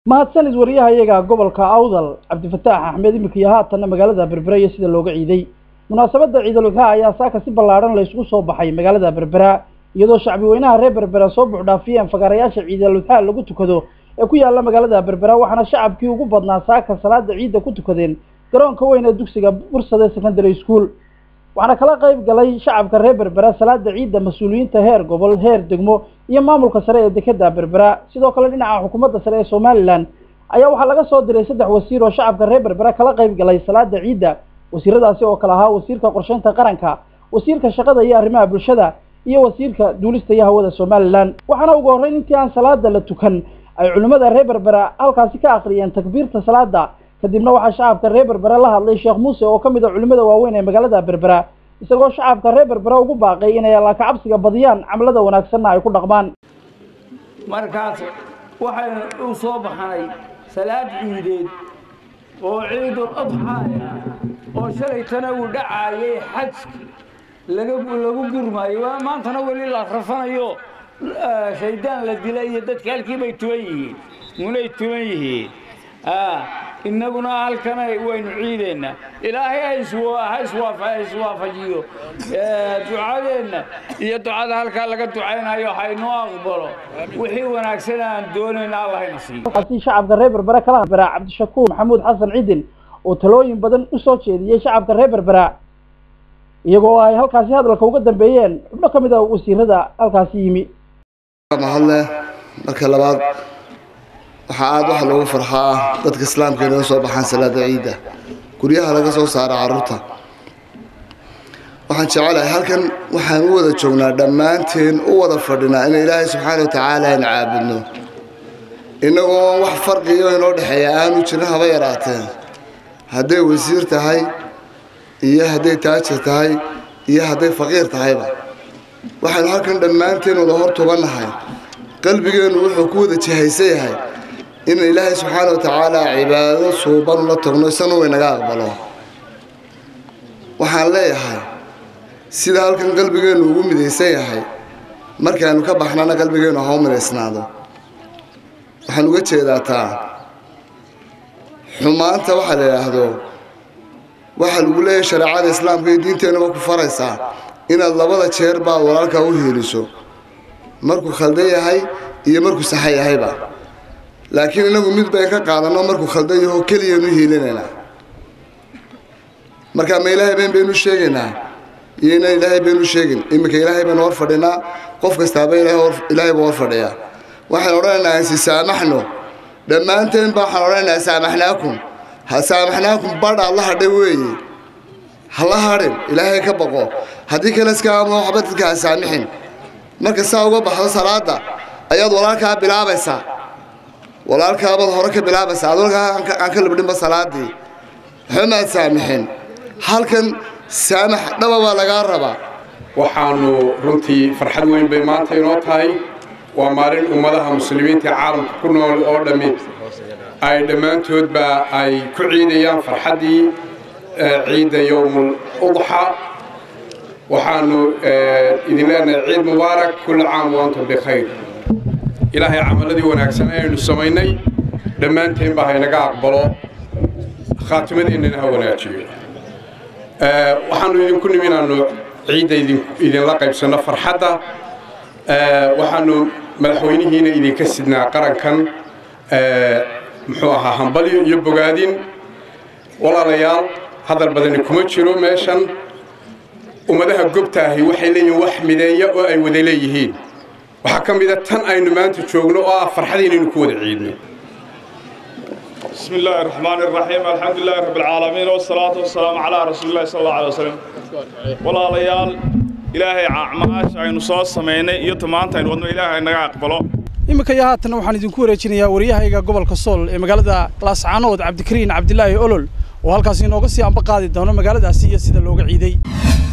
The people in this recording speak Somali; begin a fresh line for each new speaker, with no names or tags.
mahadsanid wariyaha iyaga gobolka awdal cabdifataax axmed imika iyo haatanna magaalada berbera iyo sida looga ciiday munaasabadda ciidaludhaa ayaa saaka si ballaadhan la isugu soo baxay magaalada berbera iyadoo shacbi weynaha reer berbera soo buuxdhaafiyeen fagaarayaasha ciidaludhaa lagu tukado ee ku yaalla magaalada berbera waxaana shacabkii ugu badnaa saaka salaada ciidda ku tukadeen garoonka weyn ee dugsiga bursade secondary school waxaana kala qayb galay shacabka reer berbera salaada ciidda mas-uuliyiinta heer gobol heer degmo iyo maamulka sare ee dekeda berbera sidoo kale dhinaca xukuumadda sare ee somalilan ayaa waxaa laga soo diray saddex wasiir oo shacabka reer berbera kala qayb galay salaada ciidda wasiiradaasi oo kale ahaa wasiirka qorsheynta qaranka wasiirka shaqada iyo arrimaha bulshada iyo wasiirka duulista iyo hawada somalilan waxaana ugu horreyn intii aan salaada la tukan ay culimmada reer berbera halkaasi ka akhriyeen takbiirta salaada kadibna waxaa shacabka reer berbera la hadlay sheekh muuse oo ka mid a culimmada waaweyn ee magaalada berbera isagoo shacabka reer berbera ugu baaqay inay allaaka cabsiga badiyaan camlada wanaagsanna ay ku dhaqmaan
markaas waxaynu u soo baxnay salaad ciideed oo ciidul adxaaya oo shalaytana uu dhacaayay xajka laga lagu gurmaayo waa maantana weli la rafanayo shaydaan la dilay iyo dadka halkii bay tuban yihiin munay tuban yihiin innaguna halkana waynu ciideenna ilaahay ha iswaafajiyo ducadeenna iyo ducada halkaa laga ducaynayo haynoo aqbalo wixii wanaagsan aan doonayna allahayna siiyo
halkaasi shacabka reer berbera kala berbera cabdishakuur maxamuud xasan cidin oo talooyin badan u soo jeediyey shacabka reer berbera iyagoo ay halkaasi hadalka uga dambeeyeen xubno ka mid a wasiirada halkaasi yimi
mahadle marka labaad waxaa aada waxa loogu farxaa dadka islaamka inaga soo baxaan salaada ciidda guryaha laga soo saara carruurta waxaan jecelahay halkan waxaan u wada joognaa dhammaanteen u wada fadhinaa in ilaahay subxaana wa tacaala aynu caabudno innagoo wax farqiyo inoo dhexeeya aanu jirin haba yaraateen hadday wasiir tahay iyo hadday taajir tahay iyo hadday faqiir tahayba waxaynu halkan dhammaanteen wada hor tubannahay qalbigeennu wuxuu ku wada jihaysan yahay in ilaahay subxaana wa tacaala cibaado suuban ula tagno isagna way naga aqbalo waxaan leeyahay sida halkan qalbigeennu ugu midaysan yahay markaaynu ka baxnana qalbigeennu ha u midaysnaado waxaan uga jeedaa taa xumaanta waxaa la yidhaahdo waxaa lagu leeyahay shareecada islaamka iyo diinteennuba ku faraysaa inaad labada jeer baad walaalkaa u hiiliso markuu khaldan yahay iyo markuu saxa yahayba laakiin inagu mid bayn ka qaadanno markuu khaldan yaho keliyanu hiilinaynaa markaa ma ilaahay bayn baynu sheegaynaa iyo inaan ilaahay baynu sheegin iminka ilaahay baynu hor fadhinaa qof kastaaba ilaahay buu hor fadhiyaa waxaan odhanaynaa ansi saamaxno dhammaanteen ba waxaan odhanaynaa saamaxnaakum ha saamaxnaakum badh alla hadhay weeye hala hadhin ilaahay ka baqo haddii kale iska aamo waxba dadka ha saamixin marka saa uga baxdo salaada ayaad walaalkaa bilaabaysaa walaalkaabaad hore ka bilaabaysaa ad walkaa aan ka labdhinba salaadii waxba maad saamixin halkan saamax dhaba baa lagaa rabaa
waxaanu runtii farxad weyn bay maanta inoo tahay waa maalin ummadaha muslimiinta caalamka ku nool oo dhammi ay dhammaantoodba ay ku ciidayaan farxaddii ciidda yowmul udxa waxaanu idin leenahay ciid mubaarak kulli caam waantum bikhayr ilaahay camaladii wanaagsan aynu samaynay dhammaanteenba haynaga aqbalo khaatimadeennana ha wanaajiyo waxaanu idinku nimi inaanu ciidda idinla qaybsanno farxadda waxaanu madaxweynihiina idinka sidnaa qarankan muxuu ahaa hambalyo iyo bogaadin walaalayaal hadal badani kuma jiro meeshan ummadaha gobtaahi waxay leeyihiin wax mideeya oo ay wada leeyihiin waxaa ka mida tan aynu maanta joogno oo ah farxad inaynu ku wada ciidno
بسم الله الرحمن الرحيم الحمد لله رب العالمين والصلاة والسلام على رسول الله صلى الله عليه وسلم والله ليال إلهي عماش aynu soo sameynay iyo tamaanta aynu wadno ilaahay naga aqbalo
iminka iyo haatanna waxaan idinku wareejinayaa waryahayga gobolka sool ee magaalada laascaanood cabdikariin cabdilaahi olol oo halkaasi inooga sii amba qaadi doono magaaladaasi iyo sida looga ciiday